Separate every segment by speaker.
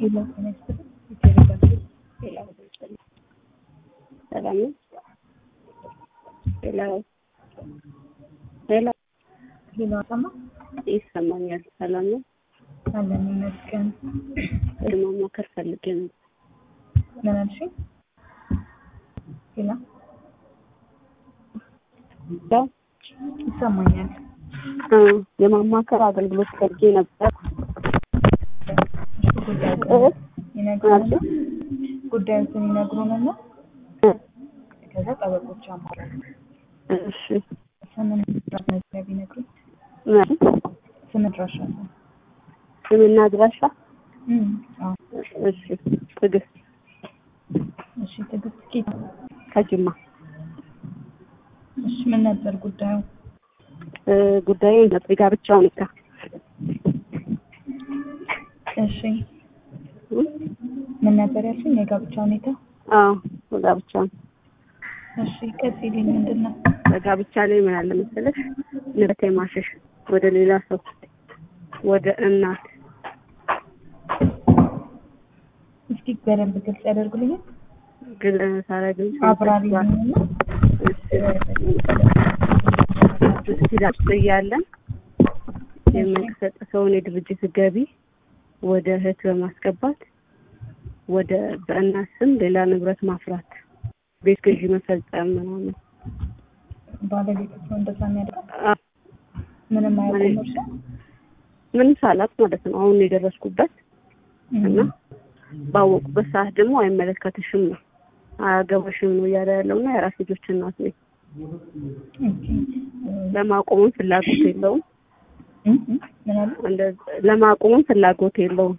Speaker 1: ሄሎ ጤና ይስጥልኝ። የተዘጋጀ
Speaker 2: ሌላ ሰላም ነው። ሌላ ሌላ
Speaker 1: ሄሎ አሰማ
Speaker 2: ይሰማኛል። ሰላም ነው።
Speaker 1: አለን ይመስገን።
Speaker 2: ማማከር ፈልጌ ነው።
Speaker 1: ምን አልሽኝ? ሄሎ
Speaker 2: ያው
Speaker 1: ይሰማኛል።
Speaker 2: እ የማማከር አገልግሎት ፈልጌ ነበር።
Speaker 1: እሺ ጉዳዩን ይነግሩንና ጉዳዩን ይነግሩንና
Speaker 2: እ
Speaker 1: ከዛ ጠበቆች አማራጭ
Speaker 2: እሺ
Speaker 1: ስምን መዝገብ ቢነግሩኝ
Speaker 2: ምን
Speaker 1: ስም ድራሻ ነው።
Speaker 2: ስምና አድራሻ?
Speaker 1: እም አዎ
Speaker 2: እሺ ትዕግስት
Speaker 1: እሺ ትዕግስት ጌታ
Speaker 2: ከጅማ
Speaker 1: እሺ ምን ነበር ጉዳዩ?
Speaker 2: እ ጉዳዩ የጋብቻ ሁኔታ
Speaker 1: እሺ ምን ነበር ያልሽኝ? የጋብቻ ሁኔታ
Speaker 2: አዎ ጋብቻ ነው።
Speaker 1: እሺ ቀጥይልኝ። ምንድን ነው?
Speaker 2: በጋብቻ ላይ ምን አለ መሰለሽ ንብረት የማሸሽ ወደ ሌላ ሰው ወደ እናት
Speaker 1: እስኪ በደንብ ግልጽ ያደርጉልኛል።
Speaker 2: ግን ሳረግን
Speaker 1: አብራሪልኝና
Speaker 2: ስቲዳስ እያለን የመንግስት ሰውን የድርጅት ገቢ ወደ እህት በማስገባት ወደ በእናት ስም ሌላ ንብረት ማፍራት፣ ቤት ግዢ መፈጸም ምናምን
Speaker 1: ባለቤቶቹ እንደዛ የሚያደርግ
Speaker 2: አ-
Speaker 1: ምንም አያውቁም እርሻ
Speaker 2: ምንም ሳላቅ ማለት ነው አሁን የደረስኩበት እና ባወቁበት ሰዓት ደግሞ አይመለከትሽም ነው አያገባሽም ነው እያለ ያለው እና የራስ ልጆች እናት ነኝ። ለማቆምም ፍላጎት የለውም።
Speaker 1: ምን አሉ?
Speaker 2: እንደ- ለማቆምም ፍላጎት የለውም።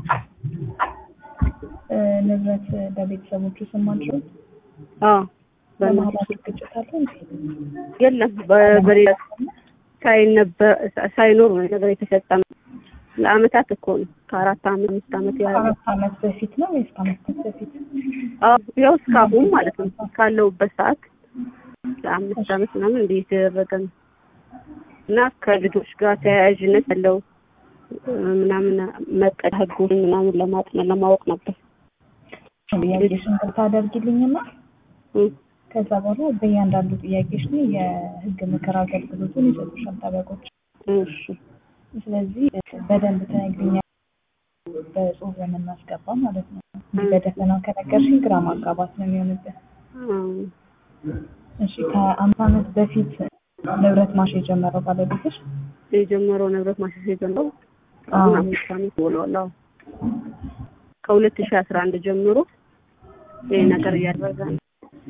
Speaker 1: እ፣ ንብረት በቤተሰቦቹ ስም አድርገው
Speaker 2: አዎ በእናትሽ
Speaker 1: በመሀላቸው ግጭት አለ እንዴ?
Speaker 2: የለም በ- በሌላ ሳይነበር ሳይኖር ነው ነገር የተፈጸመ። ለአመታት እኮ ነው ከአራት አመት አምስት አመት ያህል
Speaker 1: ከአራት ዓመት በፊት ነው ወይስ ከአምስት ዓመት በፊት?
Speaker 2: አዎ ያው እስካሁን ማለት ነው ካለሁበት ሰዓት ለአምስት አመት ምናምን እንዲህ የተደረገ ነው እና ከልጆች ጋር ተያያዥነት ያለው እ፣ ምናምን መቀድ ህጉን ምናምን ለማጥናት ለማወቅ ነበር።
Speaker 1: ጥያቄሽን ታደርጊልኝና
Speaker 2: እ፣
Speaker 1: ከዛ በኋላ በእያንዳንዱ ጥያቄሽ ላይ የህግ ምክር አገልግሎቱን ይሰጡሻል ጠበቆች።
Speaker 2: እሺ
Speaker 1: ስለዚህ በደንብ ትነግሪኛለሽ፣ በጽሁፍ የምናስገባ ማለት ነው። እንዲህ በደፈናው ከነገርሽኝ ግራ ማጋባት ነው የሚሆንብን።
Speaker 2: እ፣
Speaker 1: እሺ ከአምስት ዓመት በፊት ንብረት ማሽ የጀመረው ባለቤትሽ?
Speaker 2: የጀመረው ንብረት ማሸሽ የጀመረው አሁን
Speaker 1: አዎ።
Speaker 2: አምስት አመት ሆኗል። አዎ ከሁለት ሺህ አስራ አንድ ጀምሮ ይህ ነገር እያደረገ ነው።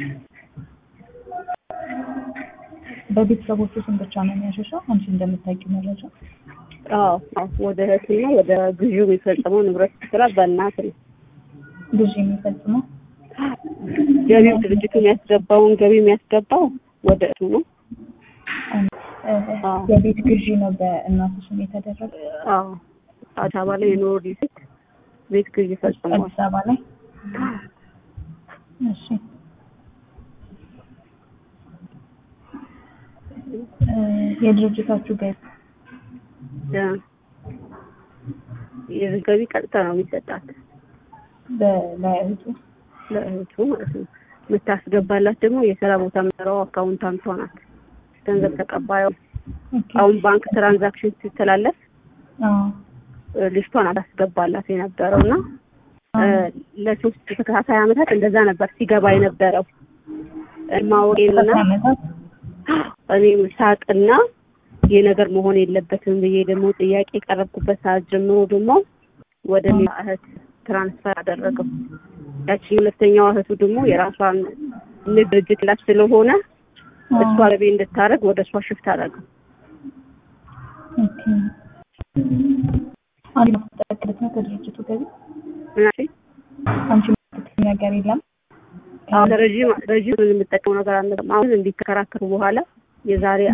Speaker 1: በቤተሰቦቹ ስም ብቻ ነው የሚያሸሸው? አንቺ እንደምታውቂው መረጃ
Speaker 2: አዎ አዎ ወደ እህትና ወደ ግዢው የሚፈጸመው ንብረት ስራ በእናት ነው።
Speaker 1: ግዢ የሚፈጽመው
Speaker 2: ገቢው ድርጅቱ የሚያስገባውን ገቢ የሚያስገባው ወደ እህቱ ነው።
Speaker 1: እ፣
Speaker 2: አዎ።
Speaker 1: የቤት ግዢ ነው በእናቱ ስም የተደረገ
Speaker 2: አዎ አዲስ አበባ ላይ የኖሩ ሊሴት ቤት ግዢ ፈጽመዋል።
Speaker 1: አዲስ አበባ ላይ። እሺ እ፣ የድርጅታችሁ ገቢ
Speaker 2: እ፣ የዚህ ገቢ ቀጥታ ነው የሚሰጣት
Speaker 1: በ- ለእህቱ
Speaker 2: ለእህቱ ማለት ነው። የምታስገባላት ደግሞ የስራ ቦታ የምትሰራው አካውንታንቷ ናት። ገንዘብ ተቀባዩ
Speaker 1: ኦኬ።
Speaker 2: አሁን ባንክ ትራንዛክሽን ሲተላለፍ
Speaker 1: አዎ
Speaker 2: እ፣ ልጅቷን አላስገባላት የነበረው እና እ፣ ለሶስት ተከታታይ አመታት እንደዛ ነበር ሲገባ የነበረው ማወቄንና
Speaker 1: ተከታታይ ዓመታት
Speaker 2: እኔ ሳቅና ይህ ነገር መሆን የለበትም ብዬ ደግሞ ጥያቄ የቀረብኩበት ሰዓት ጀምሮ ደግሞ ወደ ሌላ እህት ትራንስፈር አደረገው። ያቺ ሁለተኛዋ እህቱ ደግሞ የራሷን ንግድ ድርጅት ላይ ስለሆነ እሷ ገቢ እንድታደርግ ወደ እሷ ሽፍት አደረገው።
Speaker 1: ኦኬ። አንቺ የምትጠቀምበት ነው ከድርጅቱ ገቢ?
Speaker 2: ምናምን
Speaker 1: አንቺ የምትጠቀም ነገር የለም?
Speaker 2: አሁን ረዥም ረዥም የምጠቀመው ነገር አለ። አሁን እንዲከራከሩ በኋላ የዛሬ